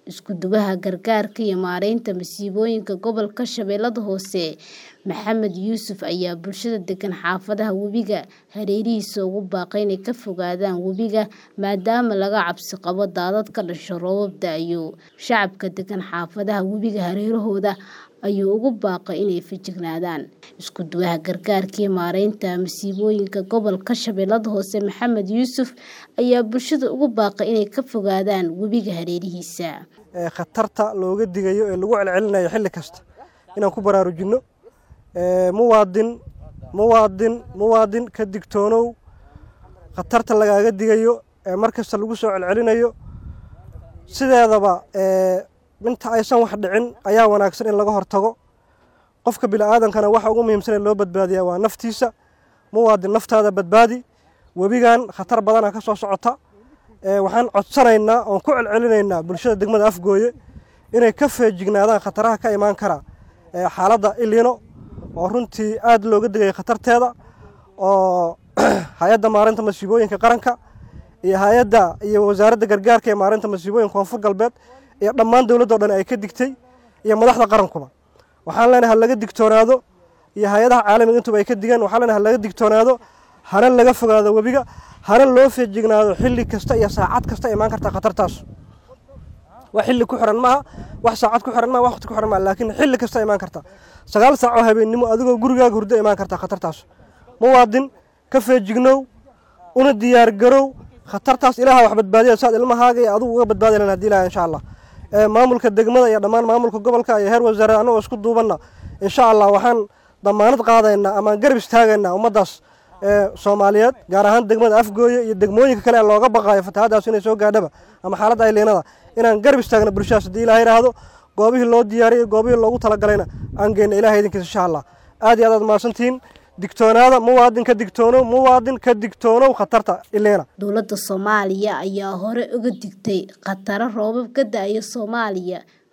Isku-duwaha gargaarka iyo maareynta masiibooyinka gobolka Shabeellaha Hoose, Maxamed Yuusuf ayaa bulshada degan xaafadaha webiga hareerihiisa ugu baaqay inay ka fogaadaan webiga maadaama laga cabsi qabo daadad ka dhasha roobab da'aya. Shacabka degan xaafadaha webiga hareerahooda ayuu ugu baaqay inay feejignaadaan. Isku-duwaha gargaarka iyo maareynta masiibooyinka gobolka Shabeellaha Hoose, Maxamed Yuusuf ayaa bulshada ugu baaqay inay ka fogaadaan webiga hareerihiisa. khatarta looga digayo ee lagu celcelinayo xilli kasta inaan ku baraarujinno muwaadin muwaadin muwaadin ka digtoonow khatarta lagaaga digayo ee mar kasta lagu soo celcelinayo sideedaba inta aysan wax dhicin ayaa wanaagsan in laga hortago qofka bini'aadankana waxa ugu muhiimsan ee loo badbaadiyaa waa naftiisa muwaadin naftaada badbaadi webigan khatar badana ka soo socota waxaan codsanaynaa oon ku celcelinaynaa bulshada degmada afgooye inay ka feejignaadaan khataraha ka imaan kara xaaladda ilino oo runtii aad looga digaya khatarteeda oo hay-adda maareynta masiibooyinka qaranka iyo hay-adda iyo wasaaradda gargaarka ee maareynta masiibooyinka koonfur galbeed iyo dhammaan dowladda o dhan ay ka digtay iyo madaxda qarankuba waxaan leenahay ha laga digtoonaado iyo hay-adaha caalamiga intuba ay ka digeen waxaan leenahay ha laga digtoonaado hana laga fogaado webiga hana loo feejignaado xilli kasta iyo saacad kasta imaan karta khatartaas wax xilli ku xiran maaha wax saacad ku xiran maaha wax waqti ku xiran maaha laakiin xilli kasta imaan karta sagaal saac oo habeennimo adigoo gurigaaga hurdo imaan karta khatartaas muwaadin ka feejignow una diyaar garow khatartaas ilaaha wax badbaadiya saad ilmahaaga iyo adigu uga badbaadi lahayn haddii ilaha insha allah maamulka degmada iyo dhammaan maamulka gobolka iyo heer wasaare annagoo isku duubanna insha allah waxaan damaanad qaadaynaa amaan garab istaagaynaa ummaddaas soomaaliyeed gaar ahaan degmada afgooye iyo degmooyinka kale ee looga baqaayo fatahaadaas inay soo gaadhaba ama xaaladda ayliinada inaan garab istaagna bulshadaas haddii ilaha yidhaahdo goobihii loo diyaariyay goobihii loogu talagalayna aan geyna ilaha idinkiisa insha allah aad iyo aad aad mahadsantihiin digtoonaada muwaadin ka digtoonow muwaadin ka digtoonow khatarta iliina dowladda soomaaliya ayaa hore uga digtay khataro roobab ka da'aya soomaaliya